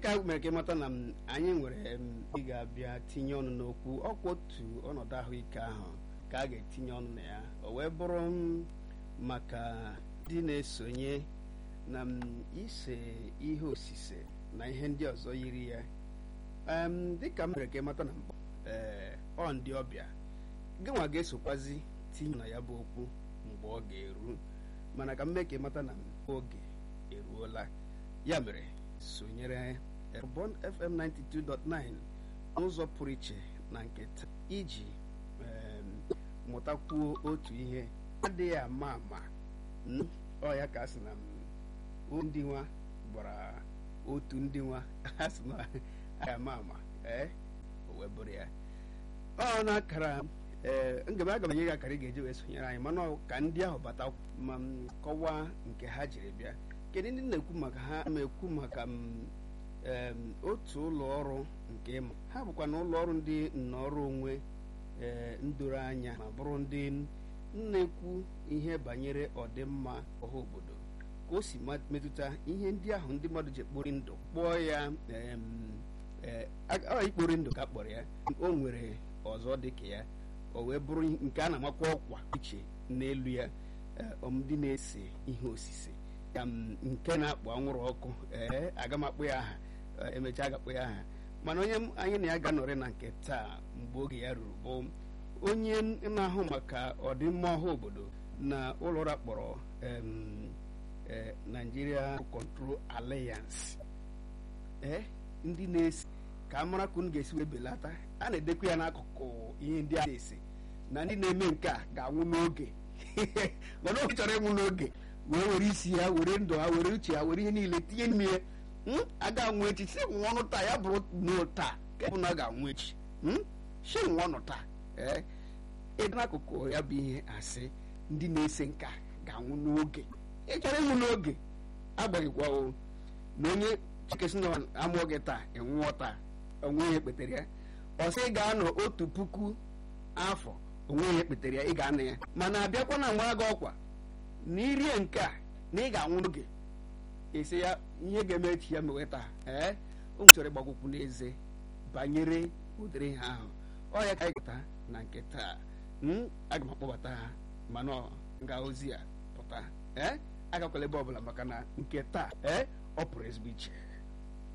dịka mere ka ịmata na m, anyị nwere m, ị ga-abịa tinye ọnụ n'okwu ọkwa otu ọnọdụ ahụike ahụ ka a ga-etinye ọnụ na ya o wee bụrụ m maka ndị na-esonye na m, ise ihe osise na ihe ndị ọzọ yiri ya Em, dịka m mere ka ịmata na mbụ ee ọ ndị ọbịa gịnwa ga-esokwazi tinye na ya bụ okwu mgbe ọ ga-eru mana ka m mee ka ịmata na oge eruola ya mere sonyere Bond FM 92.9 n'ụzọ pụrụ iche na nke taa iji em, mụtakwuo otu ihe adịghị ama ama n- ọ ya ka a sị na m, ndị nwa gbara otu ndị nwa a sị na adịghị ama ama ee o wee bụrụ ya ọ na-akara ee ngebe aga m enye gị akara ị ga-eji wee sonyere anyị mana ọ ka ndị ahụ bata ma m kọwaa nke ha jiri bịa kedu ndị na-ekwu maka ha ma ekwu maka m em, otu ụlọ ọrụ nke ịma ha bụkwa na ụlọ ọrụ ndị nnọrọ onwe ee ndoro anya ma bụrụ ndị na-ekwu ihe banyere ọdịmma ọha obodo ka o si ma- metụta ihe ndị ahụ ndị mmadụ ji ekpori ndụ kpọọ ya em, ee, a- ọ ikpori ndụ ka a kpọrọ ya o nwere ọzọ dị ka ya o wee bụrụ nke a na-amakwa ọkwa iche n'elu ya ee, ọ ndị na-ese ihe osise ka m nke na-akpọ anwụrụ ọkụ ee aga m akpụ ya aha ee, emechaa ga-akpụ ya aha mana onye m- anyị na ya ga-anọrị na nke taa mgbe oge ya ruru bụ onye na-ahụ maka ọdịmma ọha obodo na ụlọ ụra kpọrọ em, eh, Nigeria Control Alliance ee ndị na-esi ka a mara ka unu ga-esi wee belata a na-edekwa ya n'akụkụ ihe ndị a na-ese na ndị na-eme nke a ga-anwụ n'oge mana oge chọrọ ịnwụ n'oge wee were isi ha were ndụ ha were uche ha were ihe niile tinye n'ime ya Hmm? a ga-anwụ echi si nwụọ ọnụ taa ya bụrụ n'o taa ka bụ na a ga-anwụ echi Hmm? si nwụọ ọnụ taa ee ebe n'akụkụ ya bụ ihe asị ndị na-ese nka ga-anwụ n'oge ị chọrọ ịnwụ n'oge agbaghịkwa o na onye chikesi na amụọ gị taa ịnwụọ taa onwe ya ekpetere ya ọ sị ị ga-anọ otu puku afọ onwe ya ekpetere ya ị ga-anọ ya mana abịakwa na mgbe gị ọkwa na irie nke a na ị ga-anwụ n'oge esi ya ihe ga-eme echi ya mewe taa ee o chọrọ ịgbakwụkwụ n'eze banyere ụdịrị ihe ahụ ọ ya ka anyị gụta na nke taa m aga m akpọbata ha mana ọ nga ozi ya pụta ee agakwala ebe ọbụla maka na nke taa ee ọ pụrụ ezigbo iche